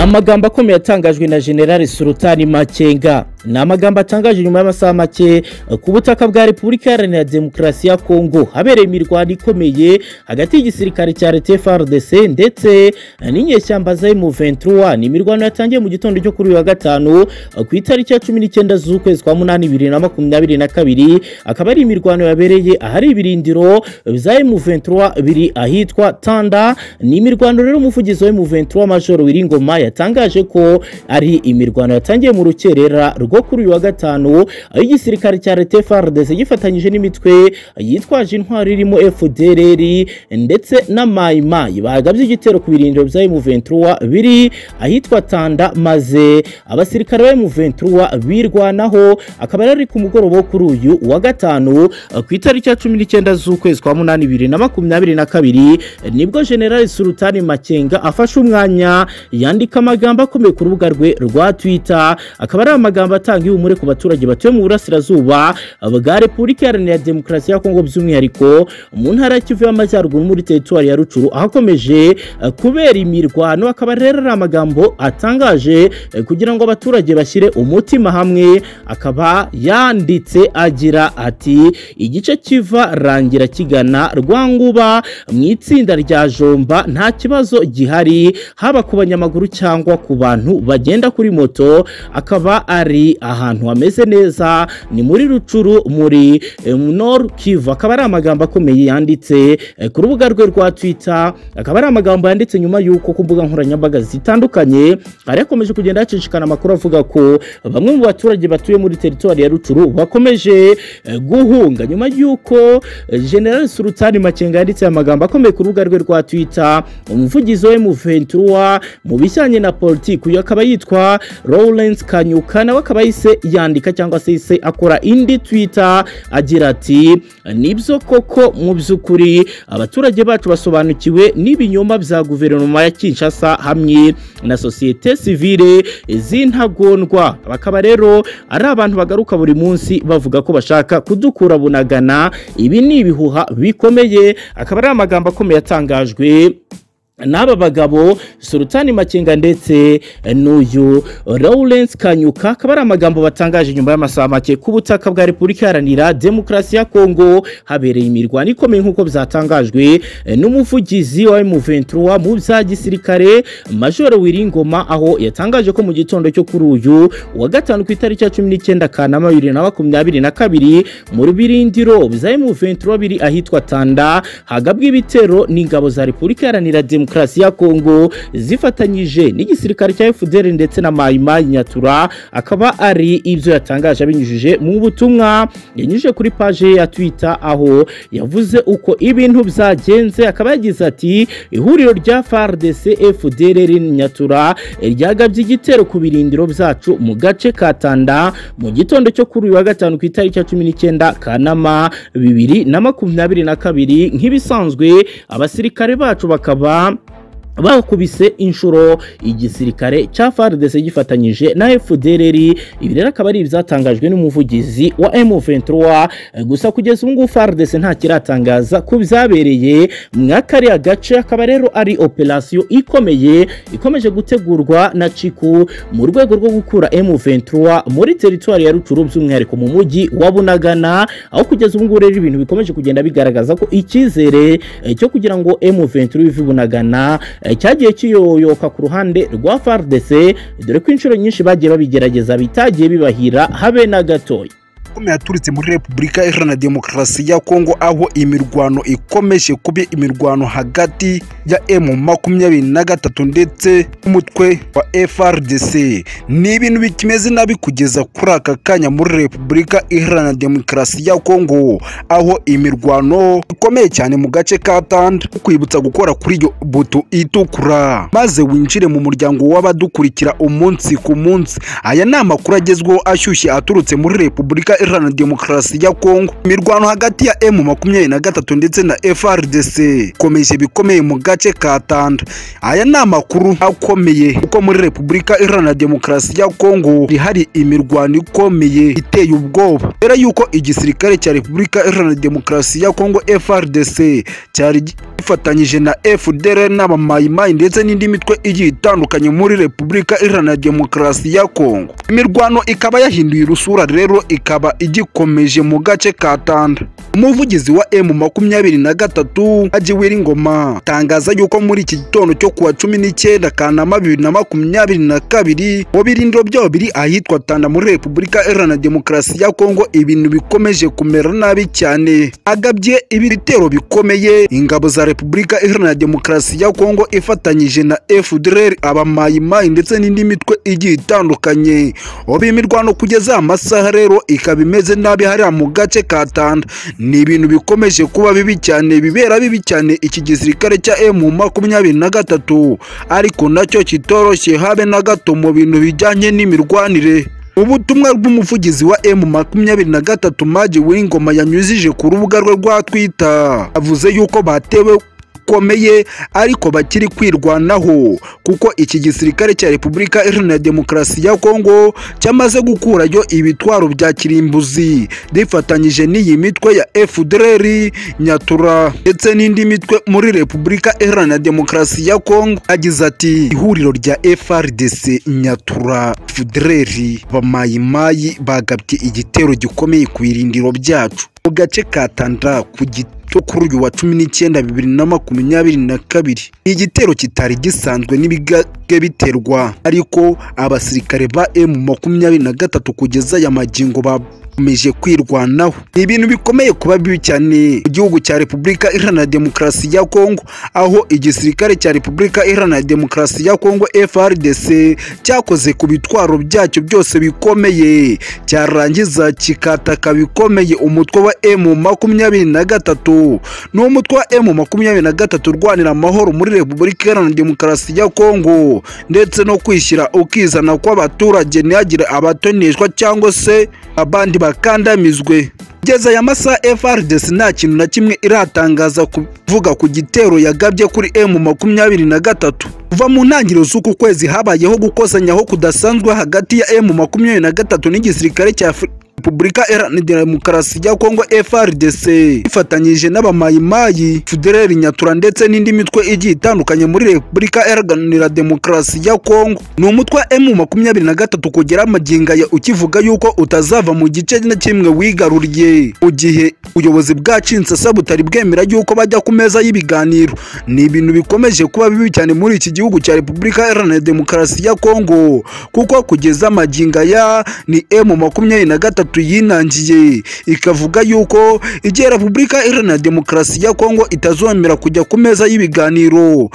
amagambo akomeye atangajwe na generale sultani makenga ni amagambo atangaje nyuma y'amasaha make ku butaka bwa repubulika iharanira demokarasi ya kongo habereye imirwano ikomeye hagati y'igisirikare cya leta frdc ndetse n'inyeshyamba za m23 ni imirwano yatangiye mu gitondo cyo kuri uyu wa gatanu ku itariki ya cumi n'icyenda z'ukwezi kwa munani bibiri na makumyabiri na kabiri akaba ari imirwano yabereye ahari ibirindiro za m23 biri ahitwa tanda ni imirwano rero umuvugizi wa m23 majoro wiringoma yatangaje ko ari imirwano yatangiye mu rukerera rwo kuri uyu wa gatanu aho igisirikare cya leta FARDC gifatanyije n'imitwe yitwaje intwaro irimo FDLR ndetse na mayimayi bahagabye igitero ku birindiro bya M23 biri ahitwa Tanda maze abasirikare ba M23 birwanaho akaba ari ku mugoroba kuri uyu wa gatanu ku itariki ya cumi n'icyenda z'ukwezi kwa munani bibiri na makumyabiri na kabiri nibwo General Sultani Makenga afashe umwanya yandi yandika amagambo akomeye ku rubuga rwe rwa Twitter akaba ari amagambo atanga ihumure ku baturage batuye mu burasirazuba bwa Repubulika Iharanira Demokarasi ya Kongo by'umwihariko mu ntara ya Kivu y'Amajyaruguru muri teritwari ya Rucuru ahakomeje kubera imirwano akaba rero ari amagambo atangaje kugira ngo abaturage bashyire umutima hamwe akaba yanditse agira ati igice kiva rangira kigana rwanguba mu itsinda rya Jomba nta kibazo gihari haba ku banyamaguru cyangwa ku bantu bagenda kuri moto akaba ari ahantu hameze neza ni muri rucuru muri nor kivu akaba ari amagambo akomeye yanditse ku rubuga rwe rwa twitter akaba ari amagambo yanditse nyuma y'uko ku mbuga nkoranyambaga zitandukanye hari hakomeje kugenda hacishikana amakuru avuga ko bamwe mu baturage batuye muri teritwari ya rucuru bakomeje guhunga nyuma y'uko general sultani makenga yanditse amagambo akomeye ku rubuga rwe rwa twitter umuvugizi we mu ventura mu bishya ibijyanye na politiki uyu akaba yitwa Lawrence Kanyuka nawe akaba yise yandika cyangwa se yise akora indi Twitter agira ati nibyo koko mu by'ukuri abaturage bacu basobanukiwe n'ibinyoma bya guverinoma ya Kinshasa hamwe na sosiyete sivile z'intagondwa bakaba rero ari abantu bagaruka buri munsi bavuga ko bashaka kudukura bunagana ibi ni ibihuha bikomeye akaba ari amagambo akomeye atangajwe n'aba bagabo sultani makenga ndetse n'uyu lawrence kanyuka akaba ari amagambo batangaje nyuma y'amasaha make ku butaka bwa repubulika iharanira demokarasi ya kongo habereye imirwano ikomeye nk'uko byatangajwe n'umuvugizi wa M23 mu bya gisirikare majoro wiringoma aho yatangaje ko mu gitondo cyo kuri uyu wa gatanu ku itariki ya cumi n'icyenda kanama bibiri na makumyabiri na kabiri mu birindiro bya M23 biri ahitwa tanda hagabwa ibitero n'ingabo za repubulika iharanira demokarasi demokarasi ya kongo zifatanyije n'igisirikare cya fdr ndetse na mayima nyatura akaba ari ibyo yatangaje abinyujije mu butumwa yanyujije kuri paje ya twitter aho yavuze uko ibintu byagenze akaba yagize ati ihuriro rya frdc fdr nyatura ryagabye igitero ku birindiro byacu mu gace ka tanda mu gitondo cyo kuri uyu wa gatanu ku itariki ya cumi n'icyenda kanama bibiri na makumyabiri na kabiri nk'ibisanzwe abasirikare bacu bakaba bakubise inshuro igisirikare cya FARDC gifatanyije na FDLR ibi rero akaba ari ibyatangajwe n'umuvugizi wa M23 gusa kugeza ubu ngubu FARDC nta kiratangaza ku byabereye mw'akariya gace akaba rero ari operasiyo ikomeye ikomeje gutegurwa na Ciku mu rwego rwo gukura M23 muri teritwari ya Rucuru by'umwihariko mu mujyi wa Bunagana aho kugeza ubu ngubu rero ibintu bikomeje kugenda bigaragaza ko icyizere cyo kugira ngo M23 ive Bunagana cyagiye kiyoyoka ku ruhande rwa FARDC dore ko inshuro nyinshi bagiye babigerageza bitagiye bibahira habe na gatoya amakome yaturitse muri repubulika iharanira demokarasi ya kongo aho imirwano ikomeje kuba imirwano hagati ya emu makumyabiri na gatatu ndetse n'umutwe wa frdc ni ibintu bikimeze nabi kugeza kuri aka kanya muri repubulika iharanira demokarasi ya kongo aho imirwano ikomeye cyane mu gace ka tanda kwibutsa gukora kuri iyo buto itukura maze winjire mu muryango w'abadukurikira umunsi ku munsi aya ni amakuru agezweho ashyushye aturutse muri repubulika iharanira demokarasi ya kongo imirwano hagati ya emu makumyabiri na gatatu ndetse na frdc ikomeje bikomeye mu gace ka tanda aya ni amakuru akomeye kuko muri repubulika iharanira demokarasi ya kongo hari imirwano ikomeye iteye ubwoba mbere y'uko igisirikare cya repubulika iharanira demokarasi ya kongo frdc cyari gifatanyije na fdr n'abamayimayi ndetse n'indi mitwe igiye itandukanye muri repubulika iharanira demokarasi ya kongo imirwano ikaba yahinduye urusura rero ikaba igikomeje mu gace ka tanda umuvugizi wa emu makumyabiri na gatatu agiwira ingoma atangaza yuko muri iki gitondo cyo kuwa cumi n'icyenda kanama bibiri na makumyabiri na kabiri mu birindiro byabo biri ahitwa tanda muri repubulika iharanira demokarasi ya kongo ibintu bikomeje kumera nabi cyane agabye ibitero bikomeye ingabo za repubulika iharanira demokarasi ya kongo ifatanyije na fdr abamayimayi ndetse n'indi mitwe igiye itandukanye ubu imirwano kugeza amasaha rero ikaba imeze nabi hariya mu gace ka tanda ni ibintu bikomeje kuba bibi cyane bibera bibi cyane iki gisirikare cya emu makumyabiri na gatatu ariko nacyo kitoroshye habe na gato mu bintu bijyanye n'imirwanire ubutumwa bw'umuvugizi wa emu makumyabiri na gatatu maji w'ingoma yanyujije ku rubuga rwe rwa twita avuze yuko batewe bikomeye ariko bakiri kwirwanaho kuko iki gisirikare cya repubulika iharanira demokarasi ya kongo cyamaze gukurayo ibitwaro bya kirimbuzi rifatanyije n'iyi mitwe ya fdr nyatura ndetse n'indi mitwe muri repubulika iharanira demokarasi ya kongo agize ati ihuriro rya frdc nyatura fdr bamayimayi bagabye igitero gikomeye ku birindiro byacu mu gace ka tanda ku giti cyo kuri uyu wa cumi n'icyenda bibiri na makumyabiri na kabiri ni igitero kitari gisanzwe n'ibigage biterwa ariko abasirikare ba emu makumyabiri na gatatu kugeza aya magingo ba bakomeje kwirwanaho ni ibintu bikomeye kuba bibi cyane mu gihugu cya repubulika iharanira demokarasi ya kongo aho igisirikare cya repubulika iharanira demokarasi ya kongo frdc cyakoze ku bitwaro byacyo byose bikomeye cyarangiza kikataka bikomeye umutwe wa emu makumyabiri na gatatu ni umutwe wa emu makumyabiri na gatatu urwanira amahoro muri repubulika iharanira demokarasi ya kongo ndetse no kwishyira ukizana kw'abaturage ntihagire abatoneshwa cyangwa se abandi bakandamizwe kugeza aya masaha frdc nta kintu na kimwe iratangaza kuvuga ku gitero yagabye kuri emu makumyabiri na gatatu kuva mu ntangiriro z'uku kwezi habayeho gukosanyaho kudasanzwe hagati ya emu makumyabiri na gatatu n'igisirikare cya repubulika iharanira demokarasi ya kongo frdc ifatanyije n'abamayimayi federeri nyatura ndetse n'indi mitwe igiye itandukanye muri repubulika iharanira demokarasi ya kongo ni umutwe wa emu makumyabiri na gatatu kugera amagingaya ukivuga yuko utazava mu gice na kimwe wigaruriye mu gihe ubuyobozi bwacinsasa butari bwemera yuko bajya ku meza y'ibiganiro ni ibintu bikomeje kuba bibi cyane muri iki gihugu cya repubulika iharanira demokarasi ya kongo kuko kugeza amagingaya ni emu makumyabiri na gatatu yinangiye ikavuga yuko igihe repubulika iharanira demokarasi ya kongo itazomera kujya ku meza y'ibiganiro